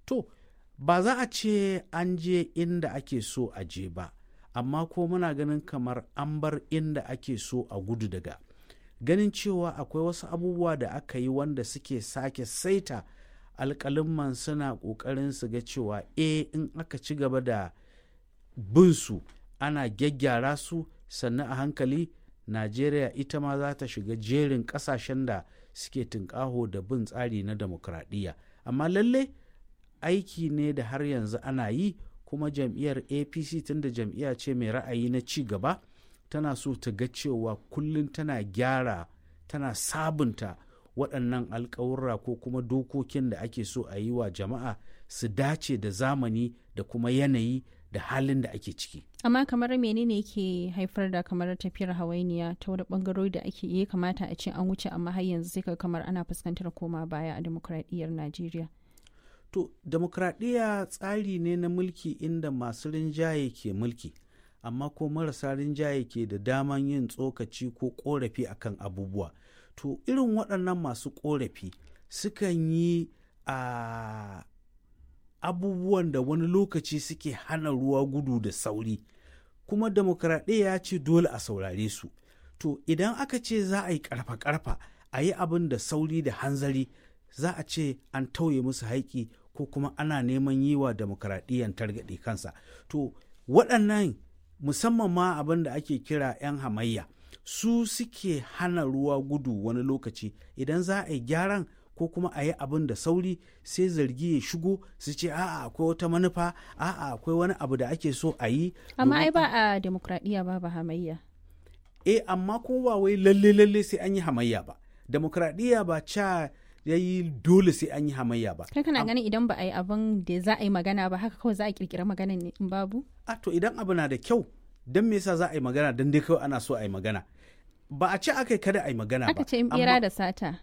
to ba za a ce an je inda ake so a je ba amma ko muna ganin kamar an bar inda ake so a gudu daga ganin cewa akwai wasu abubuwa da aka yi wanda suke sake saita alƙalimman suna ƙoƙarin su ga cewa e in aka ci gaba da bin su ana gyaggyara su sannan a hankali najeriya ita ma za ta shiga jerin ƙasashen da suke tunƙaho da bin tsari na demokradiyya amma lalle aiki ne da har yanzu ana yi kuma jam'iyyar apc tunda jam'iyya ce mai ra'ayi na ci gaba tana so ta ga cewa kullum tana gyara tana sabunta waɗannan alkawurra ko kuma dokokin da ake so a yi wa jama'a su dace da zamani da kuma yanayi da halin da ake ciki. amma kamar menene ke haifar da kamar tafiyar hawainiya ta wani bangarori da ake iya kamata a ce an wuce amma har yanzu sai ka kamar ana fuskantar koma baya a demokradiyyar najeriya to demokradiyya tsari ne na mulki inda masu rinjaye ke mulki amma ko marasa rinjaye ke da daman yin tsokaci ko korafi akan abubuwa to irin waɗannan masu korafi sukan yi a abubuwan da wani lokaci suke hana ruwa gudu da sauri kuma demokradiyya ya ce dole a saurare su to idan aka ce za a yi karfa-karfa a yi abin da sauri da hanzari za a ce an tauye musu haiki ko kuma ana neman yi wa demokradiyyan targaɗe kansa to waɗannan musamman ma abin da ake kira 'yan hamayya su suke hana ruwa gudu wani lokaci idan za a yi gyaran ko kuma a yi abin da sauri sai zargi ya shigo su ce a'a akwai wata manufa a'a akwai wani abu da ake so a yi amma ai ba a demokradiyya ba ba hamayya eh amma kuma ba wai lalle lalle sai an yi hamayya ba demokradiyya ba ca ya yi dole sai an yi hamayya ba kai kana ganin idan ba a yi abin da za a yi magana ba haka kawai za a kirkira magana ne in babu a to idan abu na da kyau don me yasa za a yi magana don dai kawai ana so a yi magana ba a ce aka yi kada a yi magana ba aka ce in bera da sata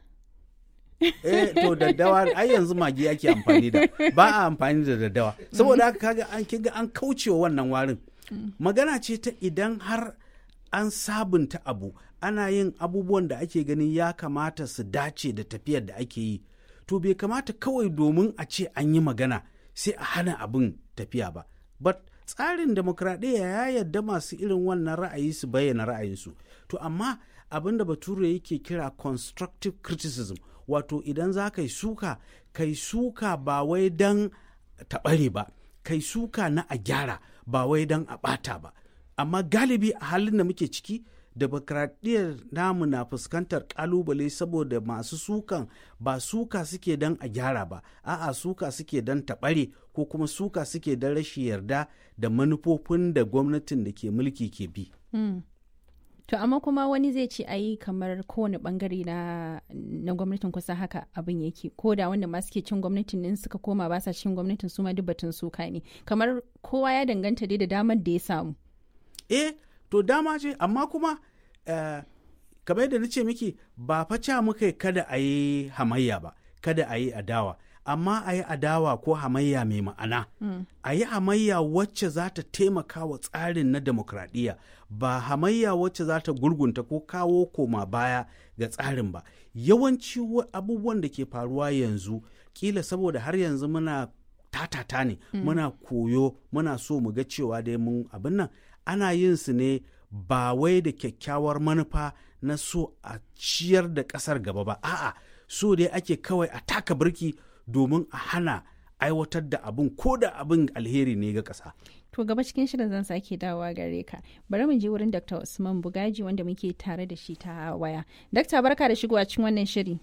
eh to daddawa ai yanzu magi ake amfani da ba a amfani da daddawa saboda haka kaga an kiga an kaucewa wannan warin magana ce ta idan har an sabunta abu ana yin abubuwan da ake ganin ya kamata su dace da tafiyar da ake yi to bai kamata kawai domin a ce an yi magana sai a hana abin tafiya ba but tsarin demokradiyya ya yarda masu irin wannan ra'ayi su bayyana ra'ayinsu to amma abin da bature yake kira constructive criticism wato idan za ka yi suka kai suka ba wai don taɓare ba kai suka na a gyara ba wai don a ɓata ba amma galibi a halin da muke ciki demokradiyyar namu na fuskantar kalubale saboda masu sukan ba suka suke don a gyara ba a'a suka suke don taɓare ko kuma suka suke don rashin yarda da manufofin da gwamnatin da ke mulki ke bi. Mm. To amma kuma wani zai ce ayi kamar kowane bangare na, na gwamnatin kusa haka abin yake ko da wanda ma suke cin gwamnatin din suka koma ba sa cin gwamnatin su ma duk batun suka ne kamar kowa ya danganta dai da damar da ya samu. Eh to dama ce amma kuma uh, kamar yadda na ce miki ba faca muka kada a yi hamayya ba kada a yi adawa amma a yi adawa ko hamayya mai ma'ana mm. a yi hamayya wacce za ta taimaka wa tsarin na demokradiyya ba hamayya wacce za ta gurgunta ko kawo koma baya ga tsarin ba yawanci abubuwan da ke faruwa yanzu kila saboda har yanzu muna tatata ne mm. muna koyo muna so mu ga cewa dai mun abin nan ana yin su ne ba wai da kyakkyawar manufa na so a ciyar da ƙasar gaba ba a'a so dai ake kawai a taka birki domin a hana aiwatar da abin ko da abin alheri ne ga ƙasa. To gaba cikin shirin zan sake dawowa gare ka. Bari mu je wurin Dr. Usman Bugaji wanda muke tare da shi ta waya. Dakta barka da shigowa cikin wannan shiri.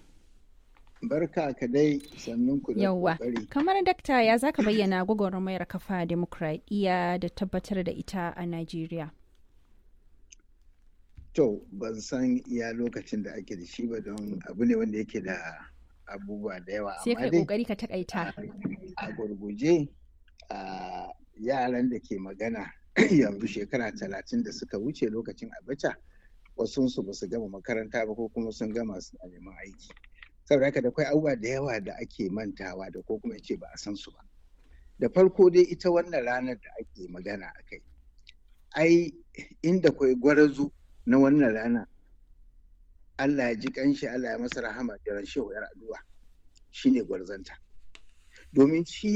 Barka ka dai sannun ku da Yawwa. Kamar dakta ya zaka bayyana gwagwarmayar kafa demokradiyya da tabbatar da ita a Najeriya. To ban san iya lokacin da ake da shi ba don abu ne wanda yake da abubuwa da yawa sai kai kokari ka takaita a gurguje a yaran da ke magana yanzu shekara talatin da suka wuce lokacin abacha wasu su ba su gama makaranta ba ko kuma sun gama su a neman aiki saboda haka da kwai abubuwa da yawa da ake mantawa da ko kuma ce ba a san su ba da farko dai ita wannan ranar da ake magana a kai ai inda kwai gwarazu na wannan rana Allah ya ji kanshi Allah ya masa rahama da ran shehu yar addu'a shine gwarzanta domin shi